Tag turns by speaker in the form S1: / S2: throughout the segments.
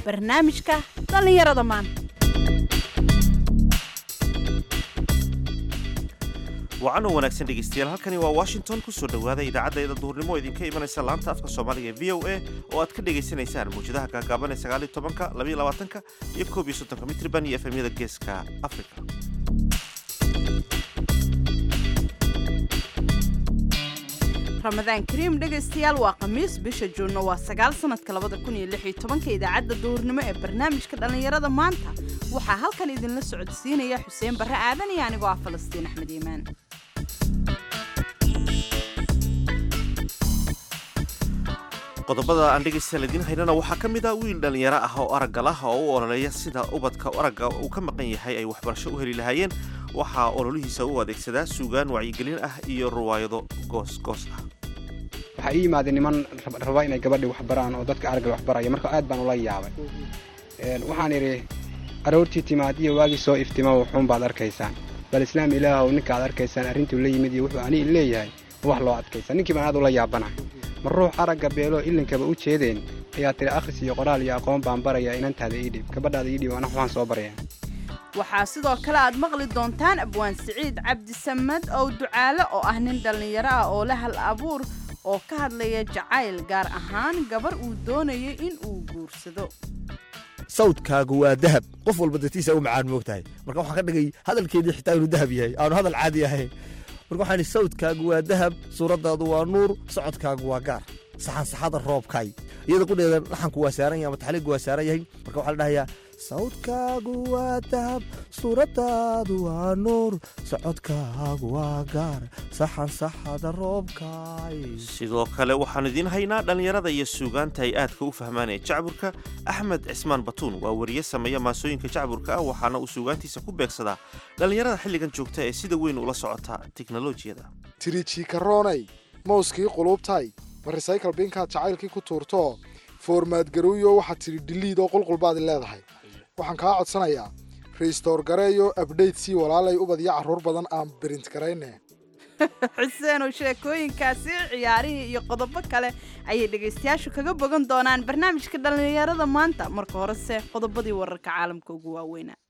S1: barnaamijka dhallinyarada maanta
S2: wacan oo wanaagsan dhegaystayaal halkani waa washington ku soo dhowaada idaacaddeeda duhurnimo oo idinka imanaysa laanta afka soomaaliga ee v o a oo aad ka dhagaysanaysaan mawjadaha gaagaaban ee sagaaliyo tobanka labayo labaatanka iyo koob iyo soddonka mitriban iyo efemyada geeska afrika
S1: ramadaan kariim dhegaystayaal waa khamiis bisha juunno waa sagaal sanadka labada kun iyo lix iyo tobanka idaacadda duhurnimo ee barnaamijka dhallinyarada maanta waxaa halkan idinla socodsiinaya xuseen barre aadan iyo anigoo ah falastiin axmed iimaan
S2: qodobada aan dhegaystayaal idiin haynana waxaa ka mid ah wiil dhallinyaro ah oo araggal ah oo u ololeeya sida ubadka aragga uu ka maqan yahay ay waxbarasho u heli lahaayeen waxaa ololihiisa u adeegsadaa suugaan wacyigelin ah iyo ruwaayado goosgoos ah
S3: waxaa ii yimaadeen niman raba inay gabadhi wax baraan oo dadka aragga wax baraya marka aad baan ula yaabay waxaan idhi aroortii timaad iyo waagii soo iftima wuxuun baad arkaysaan bal islaam ilaahow ninka aad arkaysaan arrintuu la yimid iyo wuxuu ani leeyahay wax loo adkaysa ninkii baan aad ula yaabanahay ma ruux aragga beeloo ilinkaba u jeedeen ayaa tiri akhris iyo qoraal iyo aqoon baan barayaa inantaada iidhib gabadhaada iidhib ana waxaan soo baraya
S1: waxaa sidoo kale aad maqli doontaan abwaan siciid cabdisamad ow ducaale oo ah nin dhallinyaro ah oo la hal abuur oo ka hadlaya jacayl gaar ahaan gabar uu doonayay in uu guursado
S4: sawdkaagu waa dahab qof walba dartiisa u macaan moogtahay marka waxaan ka dhigay hadalkeedii xitaa inuu dahab yahay aanu hadal caadi ahayn marka waxaan idhi sawdkaagu waa dahab suuraddaadu waa nuur socodkaagu waa gaar saxansaxada roobkay iyada qudheeda laxanku waa saaran yahay ama taxliiggu waa saaran yahay marka waxaa la dhahayaa sawdkaagu waa dahab suuraddaadu waa nuur socodkaagu waa gaar saxansaxada roobkay
S2: sidoo kale waxaan idiin haynaa dhallinyarada iyo suugaanta ay aadka u fahmaan ee jacburka axmed cismaan batuun waa wariye sameeya maasooyinka jacburka ah waxaana uu suugaantiisa ku beegsadaa dhallinyarada xilligan joogta ee sida weyn ula socota tiknolojiyada
S5: tirijiikaroonay mowskii quluubtay ma resaykal binkaad jacaylkii ku tuurto foormaad garuuyo waxaad tidhi dhiliid oo qulqulbaadi leedahay waxaan kaa codsanayaa restore gareeyo abdhayt sii walaalay ubadiyo carruur badan aan berint garayne
S1: xuseenow sheekooyinkaasi ciyaarihii iyo qodobo kale ayay dhegaystayaashu kaga bogan doonaan barnaamijka dhallinyarada maanta marka horese qodobadii wararka caalamka ugu waaweynaa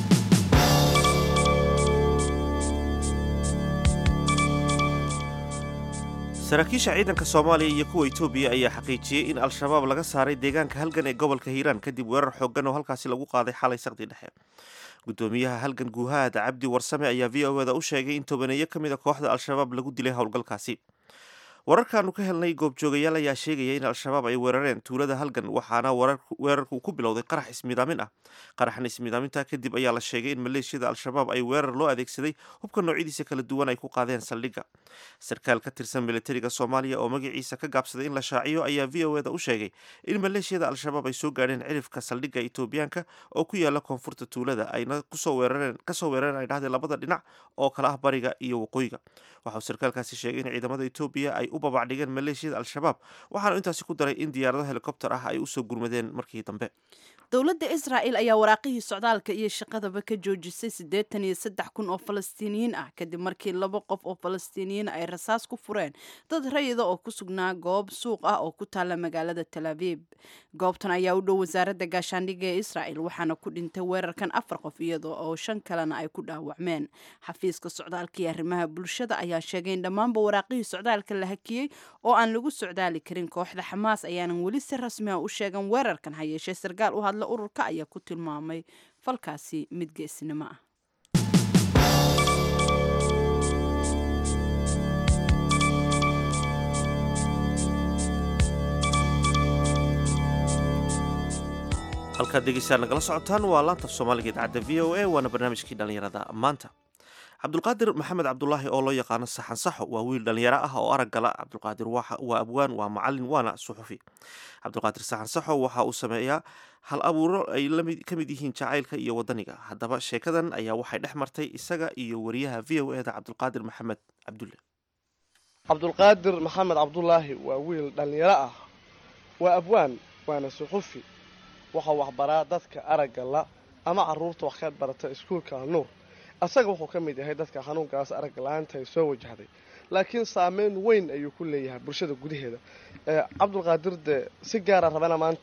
S2: saraakiisha ciidanka soomaaliya iyo kuwa etoobiya ayaa xaqiijiyey in al-shabaab laga saaray deegaanka halgan ee gobolka hiiraan kadib weerar xooggan oo halkaasi lagu qaaday xalay saqdi dhexe gudoomiyaha halgan guuhaad cabdi warsame ayaa v o eda u sheegay in tobaneeyo ka mid a kooxda al-shabaab lagu dilay howlgalkaasi wararkaanu ka helnay goobjoogayaal ayaa sheegaya in al-shabaab ay weerareen tuulada halgan waxaana weerarku ku bilowday qarax ismidaamin ah qaraxan ismidaaminta kadib ayaa la sheegay in maleeshiyada al-shabaab ay weerar loo adeegsaday hubka noocyadiisa kala duwan ay ku qaadeen saldhigga sarkaal ka tirsan militariga soomaaliya oo magaciisa ka gaabsaday in la shaaciyo ayaa v o eda u sheegay in maleeshiyada al-shabaab ay soo gaadheen cirifka saldhigga etoobiyaanka oo ku yaala koonfurta tuulada ayna kusoo weerareen kasoo weerareen ay dhahdeen labada dhinac oo kala ah bariga iyo waqooyiga waxauu sarkaalkaasi sheegay in ciidamada etoobiya ay u babacdhigeen maleeshiyada al-shabaab waxaanu intaasi ku daray in diyaarado helikobter ah ay usoo gurmadeen markii dambe
S1: dowladda israa'il ayaa waraaqihii socdaalka iyo shaqadaba ka joojisay siddeetan iyo saddex kun oo falastiiniyiin ah kadib markii laba qof oo falastiiniyiin ay rasaas ku fureen dad rayida oo ku sugnaa goob suuq ah oo ku taalla magaalada tel abiib goobtan ayaa u dhow wasaaradda gaashaandhigga ee israa'il waxaana ku dhintay weerarkan afar qof iyadoo oo shan kalena ay ku dhaawacmeen xafiiska socdaalka iyo arrimaha bulshada ayaa sheegay in dhammaanba waraaqihii socdaalka la hakiyey oo aan lagu socdaali karin kooxda xamaas ayaanan weli si rasmi ah u sheegan weerarkan ha yeeshee sarkaal u hadla ururka ayaa ku tilmaamay falkaasi mid geesnimo ah
S2: halkaad dhegeystayaal nagala socotaan waa laantaf soomaaliga idaacadda v o a waana barnaamijkii dhallinyarada maanta cabdulqaadir maxamed cabdulaahi oo loo yaqaano saxan saxo waa wiil dhallinyaro ah oo arag gala cabdulqaadir waa abwaan waa macalin waana suxufi cabdulqaadir saxan saxo waxa uu sameeyaa hal abuuro ay ka mid yihiin jacaylka iyo wadaniga haddaba sheekadan ayaa waxay dhex martay isaga iyo wariyaha v o eda cabdulqaadir maxamed cabdulle
S6: cabdulqaadir maxamed cabdulaahi waa wiil dhallinyaro ah waa abwaan waana suxufi waxaa waxbaraa dadka aragga la ama carruurta wax ka barata iskuulka nuur asaga wuxuu ka mid yahay dadka xanuunkaas aragga la-aanta ay soo wajahday laakiin saameyn weyn ayuu ku leeyahay bulshada gudaheeda cabdulqaadir de si gaara rabana maanta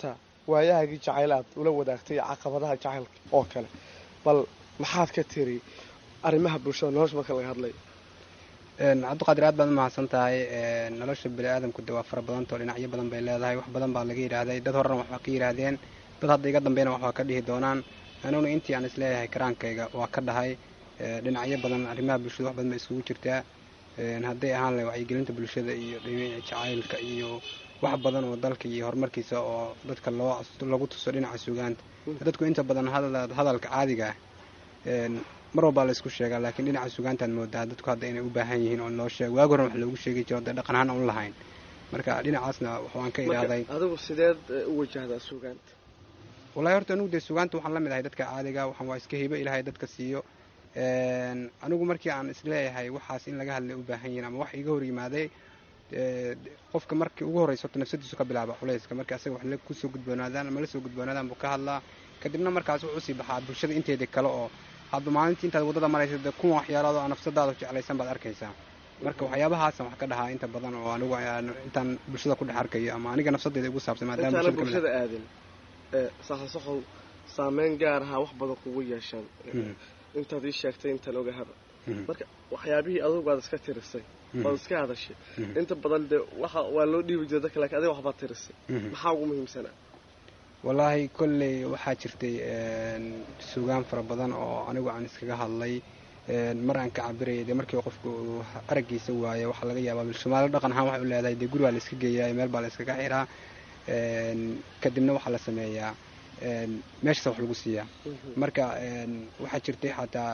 S6: waayahaagii jacayl aad ula wadaagtay caqabadaha jacaylka oo kale bal maxaad ka tiri arrimaha bulshada nolosha marka laga hadlayo
S3: cabdiqaadir aad baad u mahadsan tahay nolosha bini aadamku de waa fara badantao dhinacyo badan bay leedahay wax badan baa laga yidhaahday dad horena waxbaa ka yidhaahdeen dad hadda iga dambeyna waxbaa ka dhihi doonaan aniguna intii aan isleeyahay karaankayga waa ka dhahay dhinacyo badan arrimaha bulshada wax badan bay isugu jirtaa hadday ahaan lahay wacyigelinta bulshada iyo dhinaca jacaylka iyo wax badan oo dalka iyo horumarkiisa oo dadka loo lagu tuso dhinaca sugaanta dadku inta badan hadalka caadiga ah mar walbaa laysku sheegaa laakiin dhinaca sugaantaad moodaa dadku hadda inay u baahan yihiin oo loo sheego waagi horan wax loogu sheegi jiro dee dhaqan ahaan aan lahayn marka dhinacaasna waxaan ka idhaahday
S6: adigu sideed u wajahdaa sugaanta
S3: wallahi horta anigu dee sugaanta waxaan la mid ahay dadka caadiga waxaan waa iska hibo ilaahay dadka siiyo anigu markii aan isleeyahay waxaas in laga hadlay u baahan yihiin ama wax iga hor yimaaday qofka markii ugu horreysa horta nafsadiisu ka bilaaba culayska marka asaga wax kusoo gudboonaadaan ama la soo gudboonaadaan buu ka hadlaa kadibna markaas wuxuu usii baxaa bulshada inteeda kale oo hadba maalintii intaad waddada maraysa dee kuwa waxyaalaado aa nafsadaada jeclaysan baad arkaysaa marka waxyaabahaasan wax ka dhahaa inta badan oo anigu intaan bulshada ku dhex arkayo ama aniga nafsadeeda igu saabsan maadaama
S6: intaana bulshada aadin saxansaxow saameyn gaar ahaa wax badan kugu yeeshaan intaad ii sheegtay intaan ogahaba marka waxyaabihii adugu aad iska tirisay waad iska hadashay inta badan dee waxa waa loo dhiibi jira dadka lakin adiga waxbaad tirisay maxaa ugu muhiimsanaa
S3: wallaahi kolley waxaa jirtay sugaan fara badan oo anigu aan iskaga hadlay mar aan ka cabirayay dee markii qofku uu araggiisa waayo waxaa laga yaabaa somaali dhaqan ahaan waxay u leedahay dee guri baa la iska geeyaa meel baa la iskaga xiraa kadibna waxaa la sameeyaa meeshaasa wax lagu siiyaa marka waxaa jirtay xataa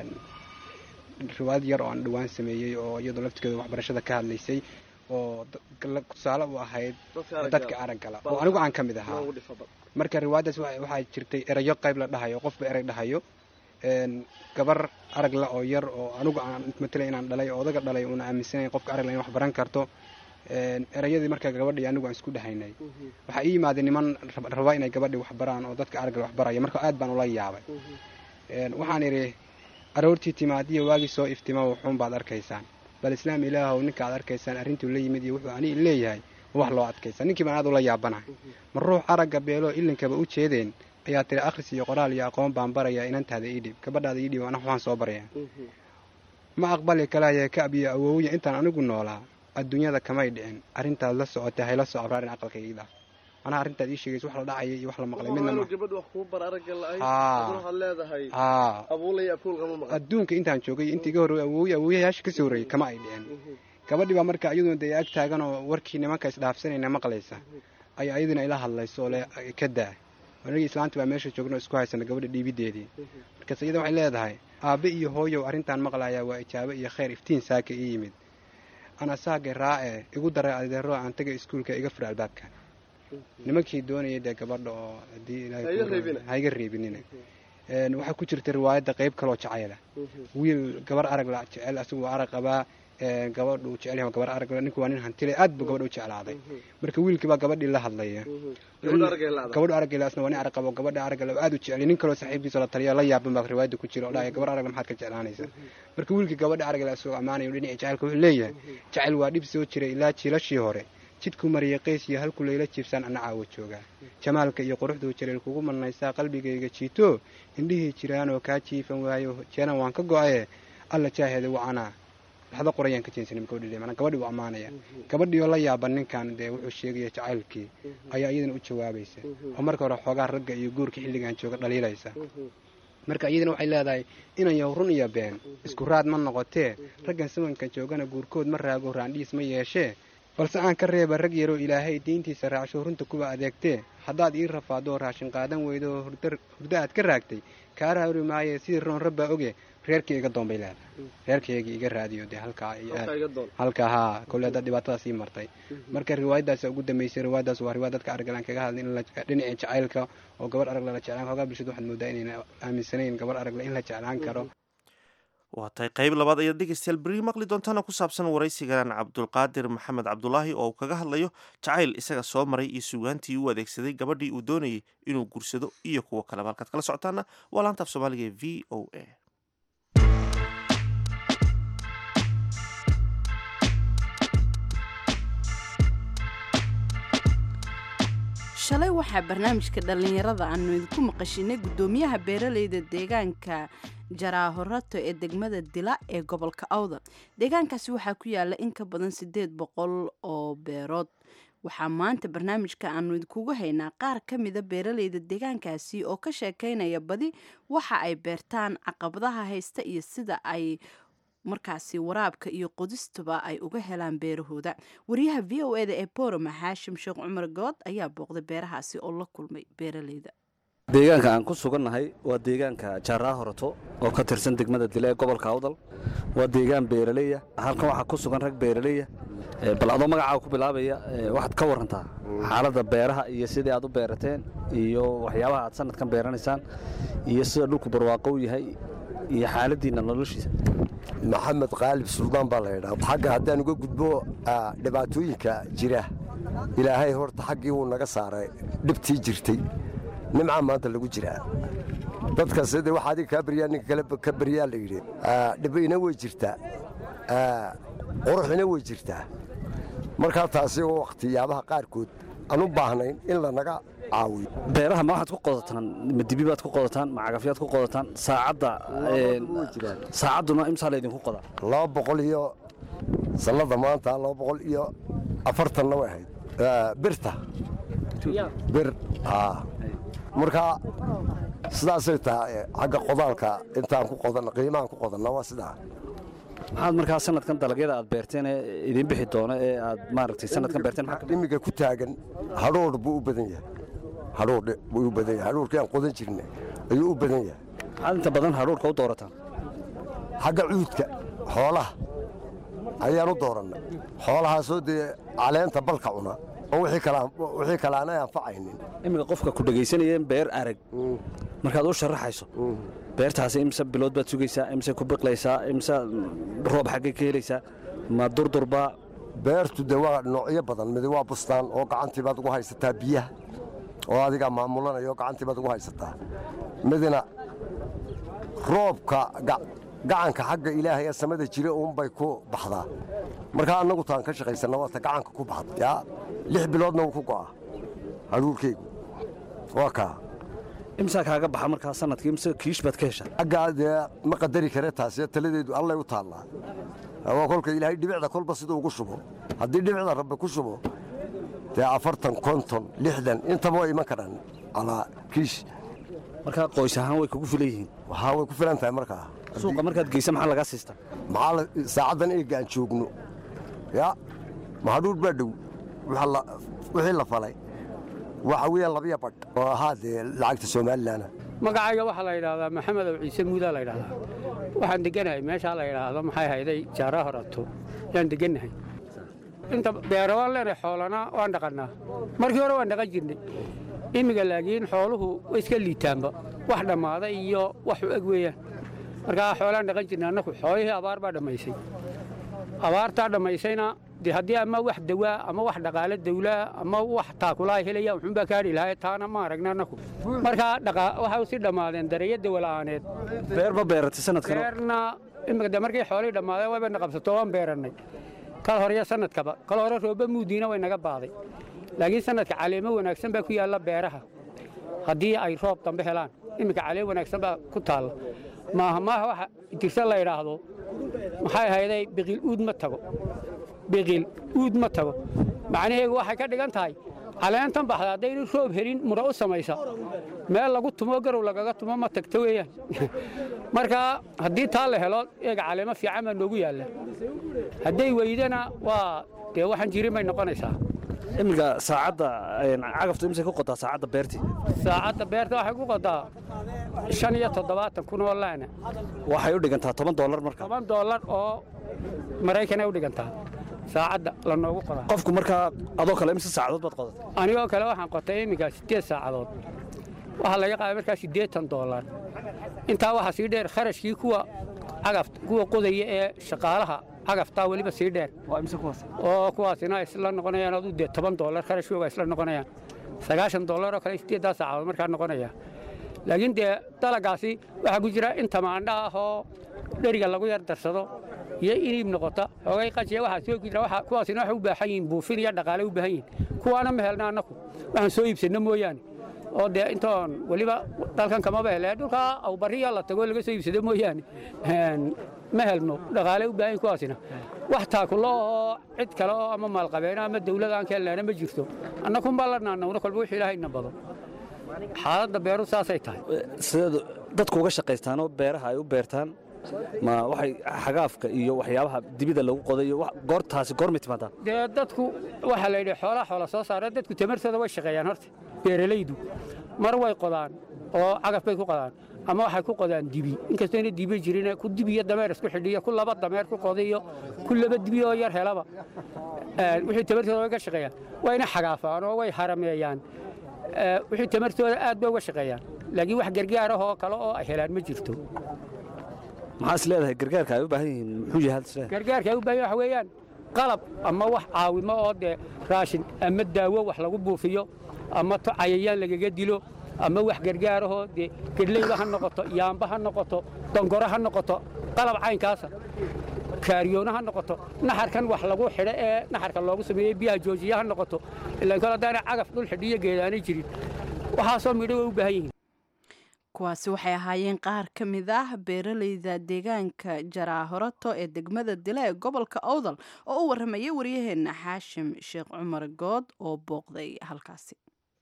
S3: riwaayad yar oo aan dhawaan sameeyey oo iyadoo laftigeeda waxbarashada ka hadlaysay oo tusaale u ahayd dadka araggala oo anigu aan ka mid ahaa marka riwaayaddaas waxaa jirtay erayo qayb la dhahayo qofba erey dhahayo gabar aragla oo yar oo anigu aan matalay inaan dhalay oo odaga dhalay uuna aaminsanayn qofka aragla in wax baran karto erayadii markaa gabadhii anigu aan isku dhahaynay waxaa ii yimaadeen niman raba inay gabadhii wax baraan oo dadka aragla wax baraya marka aad baan ula yaabay waxaan idhi aroortii timaadiyo waagii soo iftima wuxuun baad arkaysaan bal islaam ilaahow ninka aad arkaysaan arrintuu la yimid iyo wuxuu ani leeyahay wax loo adkaysa ninkii baan aad ula yaabanahay ma ruux aragga beeloo ilinkaba u jeedeen ayaa tiri akhris iyo qoraal iyo aqoon baan barayaa inantaada iidhib gabadhaada iidhib ana waxaan soo baraya ma aqbali kalaya ka abiyo awowya intaan anigu noolaa adduunyada kamay dhicin arrintaad la socotay hayla soo abraarin aqalka ii dhaaf anaa arrintaad ii sheegaysa wax la dhacaya iyo wax la maqlay midna ma
S6: gabadh wax kuu bar aragga la-ay
S3: Aa.
S6: waxaad leedahay
S3: aa
S6: abuulaya abuulkama maqan
S3: adduunka intaan joogay intii iga horreeyay awooye awooyayaasha kasoo horreeyay kama ay dhicin gabadhii baa marka iyaduna dee ag taagan oo warkii nimanka isdhaafsanayna maqlaysa ayaa iyaduna ila hadlayso oo le ka daa anigii islaanta baa meesha joogna oo isku haysana gabadha dhiibideedii markaas iyada waxay leedahay aabbe iyo hooyow arrintaan maqlayaa waa ijaabo iyo khayr iftiin saaka ii yimid ana saagay raace igu daray adeero aan tagay iskuulka iga fura albaabka nimankii doonayay dee gabadha oo haddii ilaahay
S6: Ha iga
S3: kuu
S6: reebina.
S3: ha iga reebinina Een, waxaa ku jirta riwaayadda qayb kaloo jacayla wiil gabar arag la jecel asigu waa arag qabaa een, gabadhu jecel yahay waa gabar arag la ninku waa nin hantile aad buu gabadha u jeclaaday marka wiilkii baa gabadhii la hadlaya
S6: gabadha aragay la-da
S3: gabadhu araggeela asna waa nin arag qabo gabadha araggeela aad u jecel nin kaloo saaxiibkiisa la taliya la yaaban baa riwaayadda ku jira oo dhahaya gabar aragla maxaad ka jeclaanaysa marka wiilkii gabadha araggeela isagoo ammaanayo dhinaca jacaylka wuxuu leeyahay jacayl waa dhib soo jiray ilaa jiilashii hore jidku mariyay qays iyo halku layla jiibsaan ana caawa joogaa jamaalka iyo quruxduu jiray kugu manaysaa qalbigayga jiito indhihii jiraanoo kaa jiifan waayo jeenan waan ka go-aye alla jaaheeda wacanaa laxdo qorayaan ka jeensanim gabadhii mana gabadhii uu ammaanaya gabadhii oo la yaaban ninkan dee wuxuu sheegaya jacaylkii ayaa iyadana u jawaabaysa oo marka hore xoogaa ragga iyo guurka xilligan jooga dhaliilaysa marka iyadana waxay leedahay inan yaw run iyo been isku raad ma noqotee raggan sawanka joogana guurkood ma raago raandhiis ma yeeshee balse aan ka reeba rag yaroo ilaahay diintiisa raacsho runta kuwa adeegtee haddaad ii rafaadoo raashin qaadan weydo oo hurda hurdo aad ka raagtay kaa raari maaye sidii roon rabbaa oge reerkii iga doon bay leedahay reerkaygii iga raadiyo dee halkaa iyo aad
S6: halkaa iga doon
S3: halka haa kolle haddaad dhibaatadaas ii martay marka riwaayaddaas ugu dambeysay riwaayaddaas waa riwaayad dadka araggalaan kaga hadlay in la dhinaca jacaylka oo gabar aragla la jeclaan hoogaa bulshada waxaad moodaa inayna aaminsanayn gabar aragla in la jeclaan karo
S2: waa tahay qayb labaad ayaad dhegeystayaal beri maqli doontaana ku saabsan waraysigan cabdulqaadir maxamed cabdulaahi oo uu kaga hadlayo jacayl isaga soo maray iyo sugaantii uu adeegsaday gabadhii uu doonayay inuu guursado iyo kuwo kaleba halkaad kala socotaana waa laanta af soomaaliga ee v o a
S1: shalay waxaa barnaamijka dhallinyarada aanu idinku maqashinay guddoomiyaha beeraleyda deegaanka jaraahorato ee degmada dila ee gobolka awdal deegaankaasi waxaa ku yaala in ka badan siddeed boqol oo beerood waxaa maanta barnaamijka aanu idinkugu haynaa qaar ka mida beeraleyda deegaankaasi oo ka sheekaynaya badi waxa ay beertaan caqabadaha haysta iyo sida ay markaasi waraabka iyo qodistuba ay uga helaan beerahooda wariyaha v o eda ee boroma xaashim sheekh cumar good ayaa booqday beerahaasi oo la kulmay beeraleyda
S7: deegaanka aan ku sugannahay waa deegaanka jaaraa horato oo ka tirsan degmada dile ee gobolka awdal waa deegaan beeraleya halkan waxaa ku sugan rag beeraleya bal adoo magacaa ku bilaabaya waxaad ka warantaa xaaladda beeraha iyo sidii aad u beerateen iyo waxyaabaha aad sanadkan beeranaysaan iyo sida dhulku barwaaqo u yahay iyo xaaladdiinna noloshiisa
S8: maxamed qaalib suldaan baa la ydhaa xagga haddaan uga gudbo dhibaatooyinka jira ilaahay horta xaggii wuu naga saaray dhibtii jirtay nimcaa maanta lagu jiraa dadka sidii wax adiga kaa baryaa ninka kale ka baryaa la yidhi dhibina way jirtaa quruxina way jirtaa markaa taasi oo wakhtiyaabaha qaarkood aan u baahnayn in lanaga caawiyo
S7: beeraha ma waxaad ku qodataan ma dibi baad ku qodataan ma cagafyaad ku qodataan saacadda saacadduna imsaa laydinku qodaa
S8: laba boqol iyo sannada maanta laba boqol iyo afartanna way ahayd birta bir markaa sidaasay tahay xagga qodaalka intaan ku qodanna qiimahaan ku qodanna waa sidaa
S7: maxaad markaa sanadkan dalagyada aad beerteen ee idiin bixi doono ee aad maaragtay sanadkan beerteen
S8: imiga ku taagan hadhoodh buu u badan yahay hadhoodh buu u badan yahay hadhoodhkii aan qodan jirna ayuu u badan yahay
S7: maxaad inta badan hadhoodhka u doorataan
S8: xagga cuudka xoolaha ayaan u doorannay xoolahaasoo dee caleenta balka cuna oo wixii kale aanay anfacaynin
S7: iminka qofka ku dhegaysanayeen beer arag markaad u sharaxayso beertaasi imse bilood baad sugaysaa imse ku biqlaysaa imse roob xaggay ka helaysaa ma durdurbaa
S8: beertu dee waa noocyo badan midi waa bustaan oo gacantii baad ugu haysataa biyaha oo adigaa maamulanaya oo gacantii baad ugu haysataa midina roobka gacanka xagga ilaahay ee samada jira uunbay ku baxdaa markaa annagu taan ka shaqaysanna waata gacanka ku baxda yaa lix biloodna wuu ku go'a hadhuurkeygu waa kaa
S7: imsaa kaaga baxa markaa sanadkii imse kiish baad ka heshaa
S8: aggaa dee ma qadari kare taasi taladeedu allay u taallaa waa kolka ilaahay dhibicda kolba siduu ugu shubo haddii dhibicda rabbi ku shubo dee afartan konton lixdan intaba way iman karaan alaa kiish
S7: markaa qoys ahaan way kugu filan yihiin
S8: waxaa way ku filan tahay markaa
S7: suuqa markaad geysa maxaa lagaa siistaa
S8: maxaa saacaddan eegga aan joogno yaa mahadhuur baa dhow wixii la falay waxa weeyaan labiya badh oo ahaa dee lacagta somalilan
S9: magacayga waxaa la yidhaahdaa maxamed ow ciise muudaa la yidhahdaa waxaan deganahay meeshaa la yidhaahdo maxay hayday jaara horato yaan degannahay inta beero waan leenahay xoolana waan dhaqannaa markii hore waan dhaqan jirnay imminga laakiin xooluhu way iska liitaanba wax dhammaaday iyo wax u eg weeyaan markaa xoolaan dhaqan jirnay annaku xoolihii abaar baa dhammaysay abaartaa dhammaysayna dee haddii ama wax dawaa ama wax dhaqaale dawlaa ama wax taakulaa helaya wuxuunbaa kaadhi lahaa taana ma aragna annaku markaa waxay si dhammaadeen dareeyo dawala'aaneed
S7: beerba beeratay sanadkan
S9: beerna imika de markay xoolihii dhammaadeen waybayna qabsato waan beerannay kal horeyo sanadkaba kal hore rooba muudiina way naga baaday laakiin sanadka caleemo wanaagsan baa ku yaalla beeraha haddii ay roob dambe helaan iminka caleen wanaagsan baa ku taalla maaha maaha waxa jirsa la yidhaahdo maxay ahayday biqiil uud ma tago biqiil uud ma tago macnaheegu waxay ka dhigan tahay caleentan baxda haddaynu roob helin mura u samaysa meel lagu tumo garow lagaga tumo ma tagto weeyaan marka haddii taa la helo eega caleemo fiican baa noogu yaalla hadday weydana waa dee waxaan jirin bay noqonaysaa
S7: iminka saacadda cagaftu imsay ku qotaa saacadda beertii
S9: saacadda beerta waxay ku qotaa shan iyo toddobaatan kun oo laana
S7: waxay u dhigantaa toban doolar marka
S9: toban doolar oo maraykanay u dhigantaa saacadda la noogu qodaa
S7: qofku markaa adoo kale imse saacadood baad qodatay
S9: anigoo kale waxaan qotay iminka siddeed saacadood waxaa laga qaaday markaa siddeetan doolar intaa waxaa sii dheer kharashkii kuwa cagafta kuwa qodaya ee shaqaalaha cagaftaa weliba sii dheer oo kuwaasina isla noqonayaan aduu dee toban doolar kharashkooga isla noqonayaan sagaashan doolar oo kale siddeeddaa saacadood markaa noqonaya laakiin dee dalagaasi waxaa ku jira in tamaandha ah oo dheriga lagu yar darsado iyo iniib noqota xoogay qajiya waxaa soo gudra waxa kuwaasina waxay u baahan yihiin buufin iyo dhaqaale u baahan yihiin kuwaana ma helna annaku waxaan soo iibsanno mooyaane oo dee intoon weliba dalkan kamaba hele dhulkaa awbariya la tago laga soo iibsado mooyaane ma helno dhaqaale u baahan yihin kuwaasina wax taakulo oo cid kale oo ama maalqabeena ama dawlad aan ka helnaana ma jirto annakunbaa la naanawna kolba wixii ilaahayna bado xaaladda beeru saasay tahay
S7: sideed dadku uga shaqaystaanoo beeraha ay u beertaan ma waxay xagaafka iyo waxyaabaha dibida lagu qodayo goortaasi goormay timaadaa
S9: dee dadku waxaa la yidhi xoolaa xoola soo saara dadku tamartooda way shaqeeyaan horta beeralaydu mar way qodaan oo cagaf bay ku qodaan ama waxay ku qodaan dibi inkastoo ina dibi jirin ku dibi iyo dameer isku xidhiyo ku laba dameer ku qodiyo ku laba dibi oo yar helaba wixii tamartooda way ka shaqeeyaan wayna xagaafaan oo way harameeyaan wixii tamartooda aad bay uga shaqeeyaan laakiin wax gargaar ah oo kale oo ay helaan ma jirto
S7: maxaa is leedahay gargaarka ay u baahan yihiin muxuu yahay hadda isleedahay
S9: gargaarka ay u baahan waxa weeyaan qalab ama wax caawimo oo dee raashin ama daawo wax lagu buufiyo ama to cayayaan lagaga dilo ama wax gargaarahoo dee gedleyba ha noqoto yaamba ha noqoto dongoro ha noqoto qalab caynkaasa kaariyoono ha noqoto naxarkan wax lagu xidho ee naxarka loogu sameeyey biyaha joojiya ha noqoto ilaan kale haddaana cagaf dhul xidhiyo geedaanay jirin waxaasoo midho way u baahan yihiin
S1: kuwaasi waxay ahaayeen qaar ka mid ah beeralayda deegaanka jaraahorato ee degmada dila ee gobolka owdal oo u warramayay waryaheena xaashim sheekh cumar good oo booqday halkaasi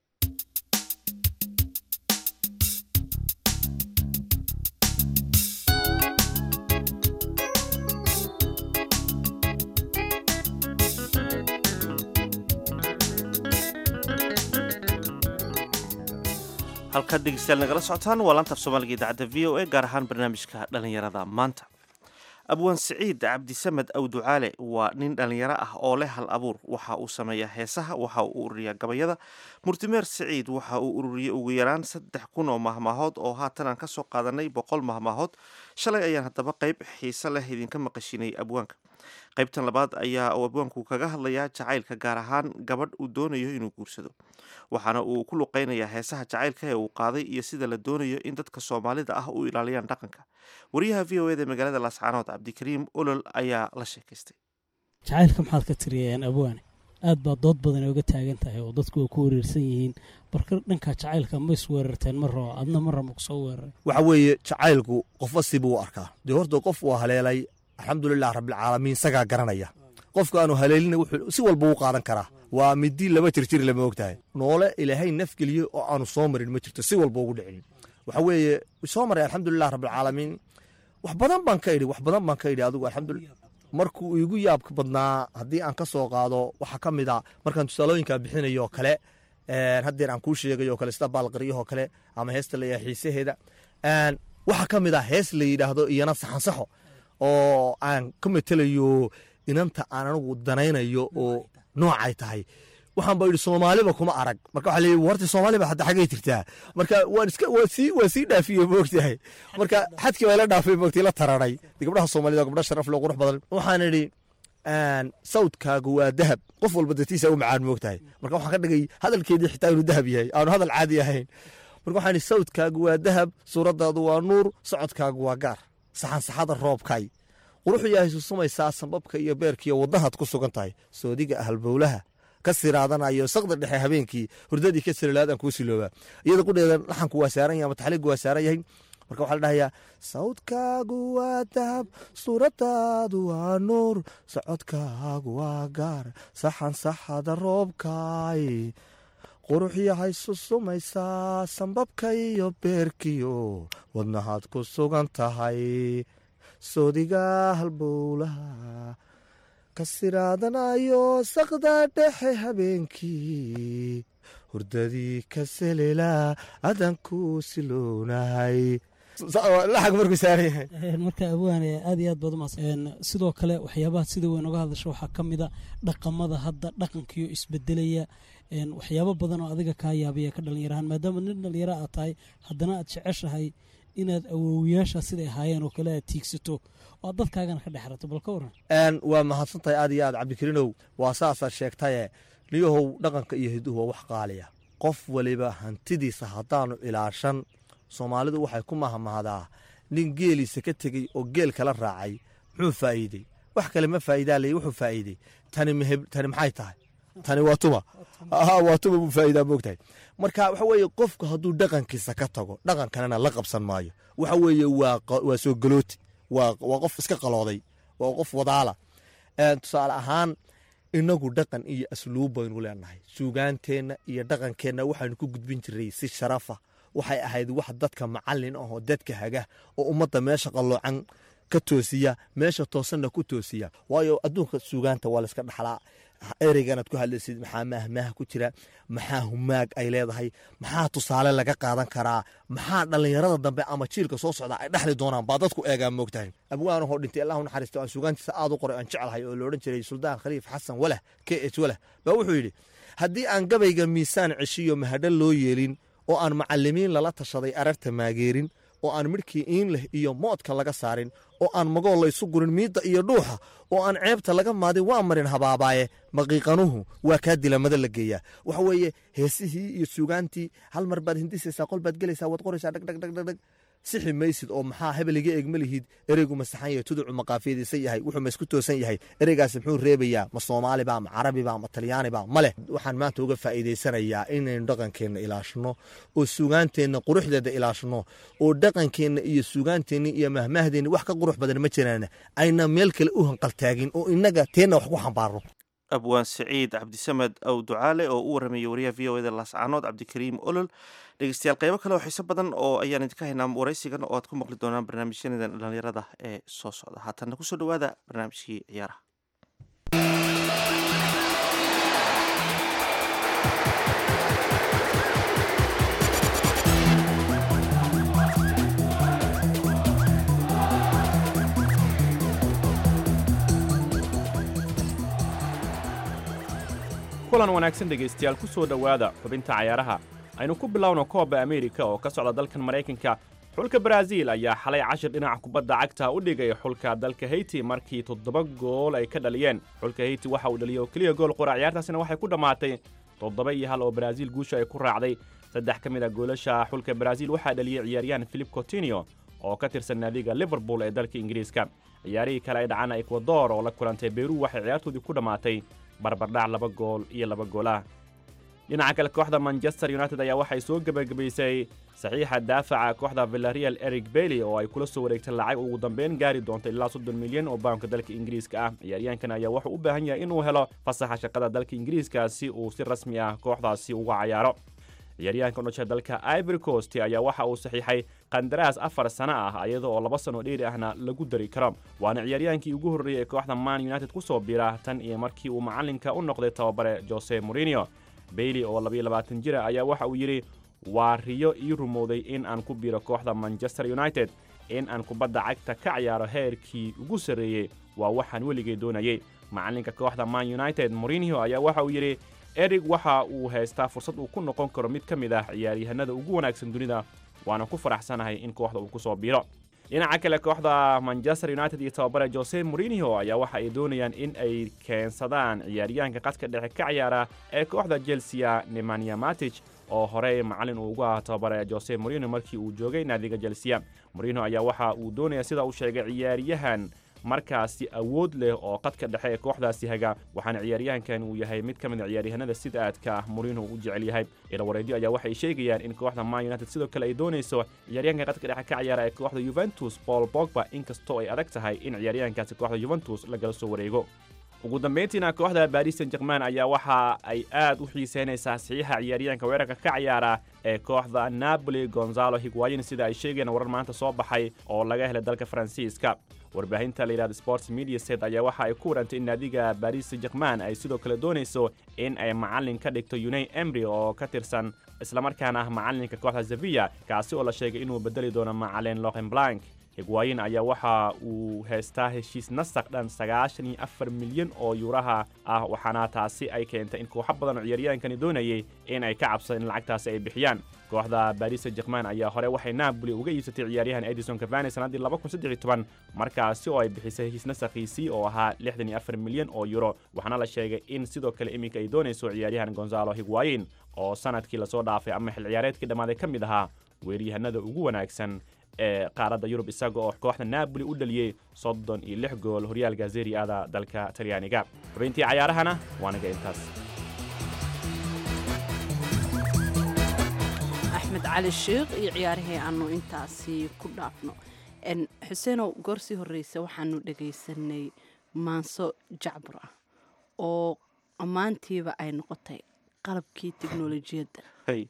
S2: halkaad dhegeystayaal nagala socotaan waa laanta af soomaaliga idaacadda v o a gaar ahaan barnaamijka dhallinyarada maanta abwaan siciid cabdisamed awducaale waa nin dhallinyaro ah oo leh hal abuur waxa uu sameeyaa heesaha waxa uu ururiyaa gabayada murtimeer siciid waxa uu ururiyey ugu yaraan saddex kun oo mahmaahood oo haatan aan ka soo qaadanay boqol mahmaahood shalay ayaan haddaba qayb xiise leh idinka maqashinay abwaanka qaybtan labaad ayaa uu abwaanku kaga hadlayaa jacaylka gaar ahaan gabadh uu doonayo inuu guursado waxaana uu ku luqeynayaa heesaha jacaylka ee uu qaaday iyo sida la doonayo in dadka soomaalida ah u ilaaliyaan dhaqanka wariyaha v o eda magaalada laascaanood cabdikariim olol ayaa la sheekaystay
S10: jacaylka maxaad ka tiriyeen abwaane aad baa dood badan ooga taagan tahay oo dadku ay ku wereersan yihiin barka dhanka jacaylka ma is weerarteen ma rabo adna ma rabo kusoo weeraray
S4: waxa weeye jacaylku qofba sibuu u arkaa dee horta qof uu haleelay alxamdulilah rabbilcaalamiin isagaa garanaya qofka aanu haleelina wuxuu si walba u qaadan karaa waa midii laba jirjir lama ogtahay noole ilaahay nafgeliye oo aanu soo marin ma jirto si walba ugu dhicin waxa weeye soo maray alxamdulilah rabbilcaalamiin wax badan baan ka idhi wax badan baan ka idhi adigu alxamdulilah markuu igu yaabka badnaa haddii aan ka soo qaado waxaa ka mid a markaan tusaalooyinka bixinayoo kale haddeer aan kuu sheegayoo kale sida baalqaryahoo kale ama heesta layaa xiisaheeda waxaa ka mid a hees la yidhaahdo iyana saxansaxo oo aan ka metelayo inanta aan anigu danaynayo oo noocay tahay waxaan ba idhi soomaaliba kuma arag marka waxaa leeyahy horta soomaaliba hadda xaggay jirtaa marka waan iska waa sii waa sii dhaafiye moogtahay marka xadkii baa ila dhaafay moogtay la tararay gabdhaha soomaalida gabdha sharaf loo qurux badan waxaan idhi sawdkaagu waa dahab qof walba datiisa u macaan moogtahay marka waxaan ka dhigay hadalkeedii xitaa inuu dahab yahay aanu hadal caadi ahayn marka waxaan idhi sawdkaagu waa dahab suuraddaadu waa nuur socodkaagu waa gaar saxansaxada roobkay quruxu yahay susumaysaa sambabka iyo beerkiiyo waddahaad ku sugan tahay soodiga ahalbowlaha ka siraadanayo saqda dhexe habeenkii hurdadii ka sirlaadaan kuu siloobaa iyada qudheeda laxanku waa saaran yahay ama taxliigu waa saaran yahay marka waxaa la dhahayaa sawdkaagu waa dahab suuraddaadu waa nuur socodkaagu waa gaar saxan saxada roobkay qurux yahay susumaysaa sambabka iyo beerkiyo wadnahaad ku sugan tahay soodiga halbowlaha ka siraadanayo saqda dhexe habeenkii hurdadii ka selela adanku siloonahay laxag markuu saaran yahay
S10: marka abwaane aad iyo aad baad umaas sidoo kale waxyaabaha sida weyn oga hadasho waxaa ka mid a dhaqamada hadda dhaqankiyo isbedelaya waxyaabo badan oo adiga kaa yaabaya ka dhalinyarahaan maadaama nin dhalinyaro aad tahay haddana aad jeceshahay inaad awoowiyaasha siday ahaayeen oo kale aad tiigsato oo aad dadkaagana ka dhexrato bal ka waran
S4: waa mahadsan tahay aad iyo aad cabdikariinow waa saasaad sheegtaye niyahow dhaqanka iyo hiduhu waa wax qaaliya qof waliba hantidiisa haddaanu ilaashan soomaalidu waxay ku mahmahdaa nin geeliisa ka tegey oo geel kala raacay muxuu faa'iidey wax kale ma faa'iidaa lay wuxuu faa'iidey tani maheb tani maxay tahay tani waa tuma aha waa tuma buu faa'iidaa moogtahay marka waxa weeye qofku hadduu dhaqankiisa ka tago dhaqankanana la qabsan maayo waxa weeye waa qa- waa soo galooti waa waa qof iska qalooday waa qof wadaala Een, tusaale ahaan inagu dhaqan iyo asluub baynu leenahay suugaanteenna iyo dhaqankeenna waxaynu ku gudbin jiray si sharafa waxay ahayd wax dadka macalin ahoo dadka haga oo ummadda meesha qalloocan ka toosiya meesha toosanna ku toosiya waayo adduunka suugaanta waa layska dhaxlaa ereyganaad ku hadlaysid maxaa mahmaha ku jira maxaa humaag ay leedahay maxaa tusaale laga qaadan karaa maxaa dhallinyarada dambe ama jiilka soo socda ay dhexli doonaan baa dadku eegaa moogtahay abwaanahoo dhintay allahu naxariisto aan suugaantiisa aad u qoray aan jeclahay oo loodhan jiray suldaan khaliif xasan walah k h walah baa wuxuu yidhi haddii aan gabayga miisaan ceshiyo mahadho loo yeelin oo aan macalimiin lala tashaday ararta maageerin oo aan midhkii iin leh iyo moodka laga saarin oo aan magool laysu gurin miidda iyo dhuuxa oo aan ceebta laga maadin waa marin habaabaaye maqiiqanuhu waa kaa dilamada la geeyaa waxa weeye heesihii iyo suugaantii hal mar baad hindisaysaa qol baad gelaysaa waad qoraysaa dhagdhagdhagdhag sixi maysid oo maxaa hebel iga eegma lihid ereygu ma saxan yahay tuducu ma qaafiyadiisan yahay wuxuu ma isku toosan yahay ereygaasi muxuu reebayaa ma soomaaliba ma carabiba ma talyaaniba ma leh waxaan maanta uga faa'iidaysanayaa inaynu dhaqankeenna ilaashno oo suugaanteenna quruxdeeda ilaashno oo dhaqankeenna iyo suugaanteenna iyo mahmahdeenna wax ka qurux badan ma jiraan ayna meel kale u hanqaltaagin oo innaga teenna wax ku xambaarno
S2: abwaan siciid cabdisamed ow ducaale oo u warramayay wariyaha v o eda laascaanood cabdikariim olol dhegeystayaal qaybo kale oo xiiso badan oo ayaan idinka haynaa waraysigan oo aad ku maqli doonaan barnaamijyadan dhalinyarada ee soo socda haatanna kusoo dhowaada barnaamijkii ciyaaraha
S11: kulan wanaagsan dhegaystayaal ku soo dhowaada xubinta cayaaraha aynu ku bilowno kooba ameerika oo ka socda dalkan maraykanka xulka baraaziil ayaa xalay cashir dhinaca kubadda cagta u dhigay xulka dalka heyti markii toddoba gool ay ka dhaliyeen xulka heyti waxa uu dhaliyay oo keliya gool qura ciyaartaasina waxay ku dhammaatay toddoba iyo hal oo baraaziil guusha ay ku raacday saddex ka mid a goolasha xulka baraaziil waxaa dhaliyey ciyaaryahan filip cotinio oo ka tirsan naadiga liverpool ee dalka ingiriiska ciyaarihii kale ay dhacana ekwador oo la kulantay beru waxay ciyaartoodii ku dhammaatay barbardhac laba gool iyo laba gool ah dhinaca kale kooxda manchester united ayaa waxay soo gebagabaysay saxiixa daafaca kooxda villarreal eric bailey oo ay kula soo wareegtay lacag ugu dambeyn gaari doonta ilaa soddon milyan oo baanka dalka ingiriiska ah ciyaaryahankan ayaa wuxuu u baahan yahay inuu helo fasaxa shaqada dalka ingiriiska si uu si rasmi ah kooxdaasi uga cayaaro ciyaaryahanka udhasha dalka ivory coast ayaa waxa uu saxiixay qandaraas afar sano ah iyada oo laba sano dheeri ahna lagu dari karo waana ciyaaryahankii ugu horreeyey ee kooxda man united ku soo biira tan iyo markii uu macalinka u noqday tababare jose morinio bailey oo labayo labaatan jira ayaa waxa uu yidhi waa riyo ii rumowday in aan ku biiro kooxda manchester united in aan kubadda cagta ka ciyaaro heerkii ugu sarreeyey waa waxaan weligay doonayey macalinka kooxda man united morinio ayaa waxa uu yidhi erig waxa uu haystaa fursad uu ku noqon karo mid ka mid ah ciyaaryahanada ugu wanaagsan dunida waana ku faraxsanahay in kooxda uu ku soo biiro dhinaca kale kooxda manchester united iyo tababare jose morinio ayaa waxa ay doonayaan in ay keensadaan ciyaaryahanka qadka dhexe ka ciyaara ee kooxda chelsea nemanja matic oo horey macalin uu ugu ahaa tababare jose morinio markii uu joogay naadiga chelsea morinio ayaa waxa uu doonaya sida uu sheegay ciyaaryahan markaasi awood leh oo qadka dhexe ee kooxdaasi haga waxaana ciyaaryahankan uu yahay mid ka mid a ciyaaryahanada sida aadka ah moriinho u jecel yahay ilawareedyo ayaa waxay sheegayaan in kooxda man united sidoo kale ay doonayso ciyaaryahanka qadka dhexe ka ciyaara ee kooxda yuventus paul bogba inkastoo ay adag tahay in ciyaaryahankaasi kooxda yuventus lagala soo wareego ugu dambayntiina kooxda baris san jerman ayaa waxa ay aad u xiiseynaysaa saxiixa ciyaaryahanka weerarka ka ciyaara ee kooxda napoli gonzalo higwayin sida ay sheegayaan warar maanta soo baxay oo laga helay dalka faransiiska warbaahinta la yidhahda sports media set ayaa waxa ay ku warantay in naadiga baris san jerman ay sidoo kale doonayso in ay macalin ka dhigto unai emry oo ka tirsan islamarkaana ah macalinka kooxda sevilla kaasi oo la sheegay inuu bedeli doono macalin lohen blank higwaayin ayaa waxa uu haystaa heshiis nasaq dhan sagaashan iyo afar milyan oo yuuraha ah waxaana taasi ay keentay in kooxo badan oo ciyaaryahankani doonayay in ay ka cabsadeen in lacagtaasi ay bixiyaan kooxda baris san jerman ayaa hore waxay napoli uga iibsatay ciyaaryahan edison cavani sannaddii laba kun saddex iyo toban markaasi oo ay bixisay heshiis nasakhiisii oo ahaa lixdan iyo afar milyan oo yuro waxaana la sheegay in sidoo kale iminka ay doonayso ciyaaryahan gonzalo higwayin oo sanadkii lasoo dhaafay ama xil ciyaareedkii dhammaaday ka mid ahaa weeryahanada ugu wanaagsan ee qaaradda yurub isaga oo kooxda naaboli u dhaliyey soddon iyo lix gool horyaalka zeriada dalka talyaaniga xubintii cayaarahana waa naga intaas
S1: axmed cali sheikh iyo ciyaarihii aanu intaasi ku dhaafno xuseenow goor sii horreysa waxaanu dhagaysanay maanso jacbur ah oo ammaantiiba ay noqotay qalabkii teknolojiyadda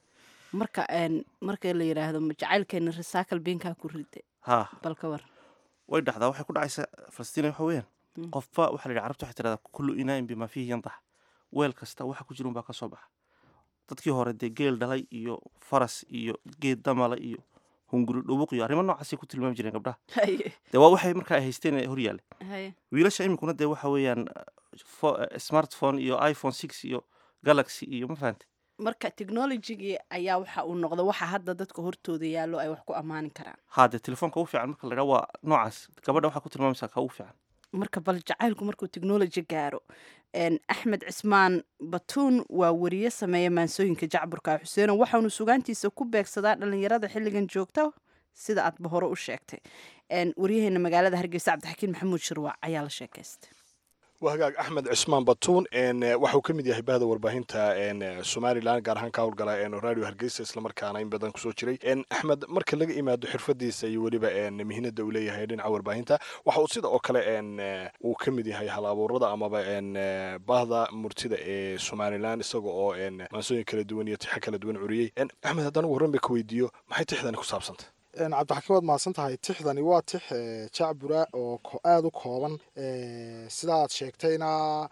S1: marka marka la yidhaahdo jacaylkeena resaakal beenkaa ku rida
S2: ha
S1: bal ka war
S2: way dhacdaa waxay ku dhacaysaa falastiin waxa weeyaan
S1: Mm.
S2: qofba waxaa la yidhi carabta waxay tirahdaa kullu inaain bimaa fiihi yandax weel kasta waxa ku jira unbaa ka soo baxa dadkii hore dee geel dhalay iyo faras iyo geed damala iyo hunguri dhubuq iyo arrimo noocaasay ku tilmaami jireen gabdhaha
S1: haye
S2: dee waa waxay markaa ay haysteen ee hor yaalla
S1: haye
S2: wiilasha iminkuna dee waxa weeyaan fo- smartphone iyo iphone six iyo galaxy iyo ma fahantay
S1: marka technologigii ayaa waxa uu noqda waxa hadda dadka hortooda yaallo ay wax ku ammaani karaan
S2: haa dee telefoonka ugu fiican marka la idhaha waa noocaas gabadha waxaa ku tilmaamaysaa ka ugu fiican
S1: marka bal jacaylku markuu technology gaaro En, axmed cismaan batuun waa wariye sameeya maansooyinka jacburka xuseeno waxaanu sugaantiisa ku beegsadaa dhalinyarada xilligan joogta sida aadba hore u sheegtay En, waryaheena magaalada hargeysa cabdixakiin maxamuud shirwaac ayaa la sheekaystay
S12: waa hagaag axmed cismaan batuun n waxauu ka mid yahay bahda warbaahinta n somalilan gaar ahaan ka howlgala n radio hargeysa islamarkaana in badan kusoo jiray n axmed marka laga imaado xirfadiisa iyo weliba n mihinada uu leeyahay dhinaca warbaahinta waxa uu sida oo kale n uu ka mid yahay hal abuurada amaba n bahda murtida ee somalilan isaga oo n maansooyin kala duwan iyo tixo kala duwan curiyey n axmed haddaan ugu horreyn ba ka weydiiyo maxay tixdani ku saabsantay
S5: cabdixakiin waad mahadsan tahay tixdani waa tix eh, jacbura oo ko- aada u kooban eh, sida aad sheegtayna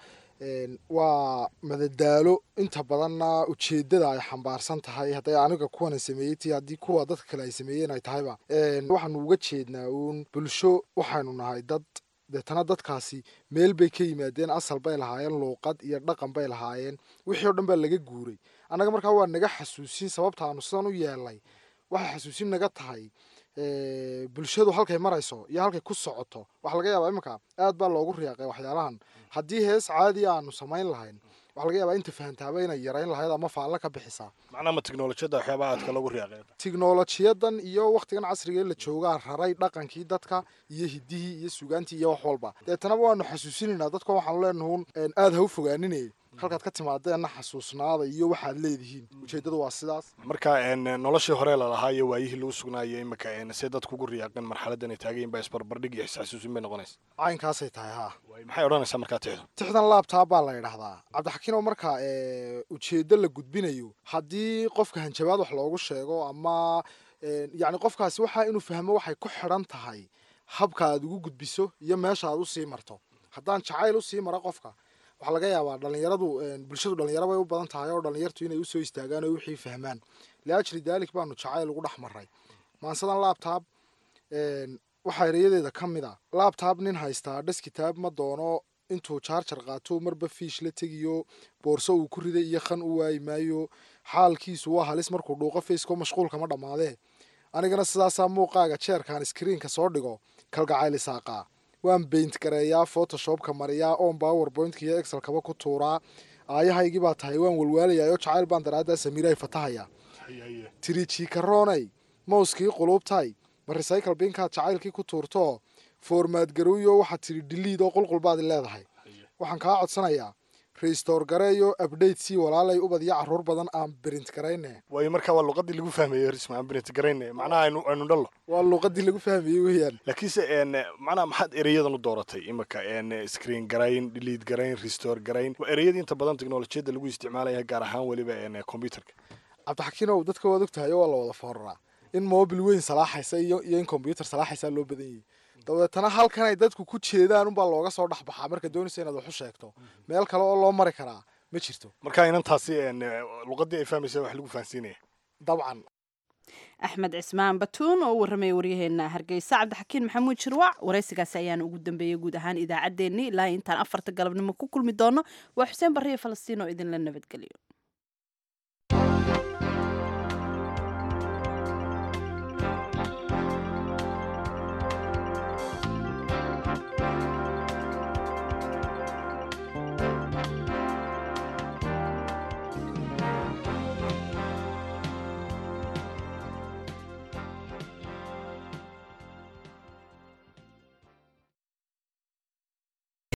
S5: en, waa madadaalo inta badanna ujeedada ay xambaarsan tahay hadday aniga kuwana sameeyey tii haddii kuwa dadka kale ay sameeyeen ay tahayba En, waxaanu uga jeednaa uun bulsho waxaynu nahay dad deetana dadkaasi meel bay ka yimaadeen asal bay lahaayeen luuqad iyo dhaqan bay lahaayeen wixii oo dhan baa laga guuray annaga markaa waa naga xasuusin sababta aanu sidan u yeelnay waxay xasuusin naga tahay eh, bulshadu halkay marayso iyo halkay ku socoto waxaa laga yaabaa iminka aad baa loogu riyaaqay waxyaalahan haddii hees caadi aanu samayn lahayn waxaa laga yaabaa inta fahantaaba inay yarayn lahayd ama faallo ka bixisaa
S12: macnaha ma teknolojiyadda waxyaabaha aadka lagu riyaaqay
S5: tiknolojiyadan iyo waktigan casriga ee la joogaa raray dhaqankii dadka iyo hidihii iyo sugaantii iyo wax walba deetanaba waanu xasuusinaynaa dadka waxaanu leenahuun aada ha u fogaaninay halkaad ka timaadeenna xasuusnaada iyo waxaad leedihiin ujeeddadu waa sidaas
S12: marka n noloshii hore lalahaa iyo waayihii lagu sugnaayo imika n see dadku ugu riyaaqeen marxaladan ay taagayin baa isbarbardhig iyo isxasuusin bay noqonaysa
S5: caynkaasay tahay haa
S12: maxay odhanaysaa markaa tixdu
S5: tixdan laabtaa baa la yidhaahdaa cabdixakiin oo marka eh, ujeeddo la gudbinayo haddii qofka hanjabaad wax loogu sheego ama eh, yacni qofkaasi waxaa inuu fahmo waxay ku xidhan tahay habka aad ugu gudbiso iyo meesha aad usii marto haddaan jacayl usii mara qofka waxaa laga yaabaa dhalinyaradu eh, bulshadu dhalinyaro bay u badan tahay oo dhalinyartu inay usoo istaagaan oo wixii fahmaan liajri daalik baanu jacayl ugu dhex maray maansadan laabtaab waxaa erayadeeda ka mid a laabtaab nin haystaa dheskitaab ma doono intuu jaarjar qaato marba fiish la tegiyo boorso uu ku riday iyo khan u waayi maayo xaalkiisu waa halis markuu dhuuqo faceko mashquulka ma dhammaadee anigana sidaasaa muuqaaga jeerkaan iskriinka soo dhigo kalgacayl isaaqaa waan beint gareeyaa photoshopka mariyaa oon powerpointka iyo excelkaba ku tuuraa aayahaygii baa tahay waan walwaalayaa oo jacayl baan daraaddaa samiiray fatahaya tirijiikaroonay mouskii quluubtay ma recycle binkaad jacaylkii ku tuurtoo foormaad garuuyo waxaad tidhi dhiliid oo qulqulbaad leedahay waxaan kaa codsanayaa restore gareeyo update sii walaalay ubad iyo caruur badan aan brint garayne
S12: waayo marka waa luqadii lagu fahmeeyey risma aan brint garayne macnaha aynu aynu dhallo
S5: waa luuqadii lagu fahmayey weeyaan
S12: laakiinse n macnaha maxaad ereyadan u dooratay imika n screen garayn delete garayn restore garayn waa ereyadii inta badan teknolojiyadda lagu isticmaalaya gaar ahaan weliba n computerka
S5: cabdixakiinow dadka waad ogtahay oo waa la wada fooraraa in mobil weyn salaaxaysa iyo iyo in combyuter salaaxaysaa loo badan yahay dabeetana halkan ay dadku ku jeedaan unbaa looga soo dhex baxaa marka doonaysa inaad wax u sheegto meel kale oo loo mari karaa ma jirto
S12: marka inantaasi n luqadii ay fahmaysa wax lagu fahansiinaya
S5: dabcan
S1: axmed cismaan batuun oo u warramaya waryaheena hargeysa cabdixakiin maxamuud shirwac waraysigaasi ayaana ugu dambeeyey guud ahaan idaacaddeenni ilaa intaan afarta galabnimo ku kulmi doono waa xuseen barriya falastiin oo idinla nabadgeliyo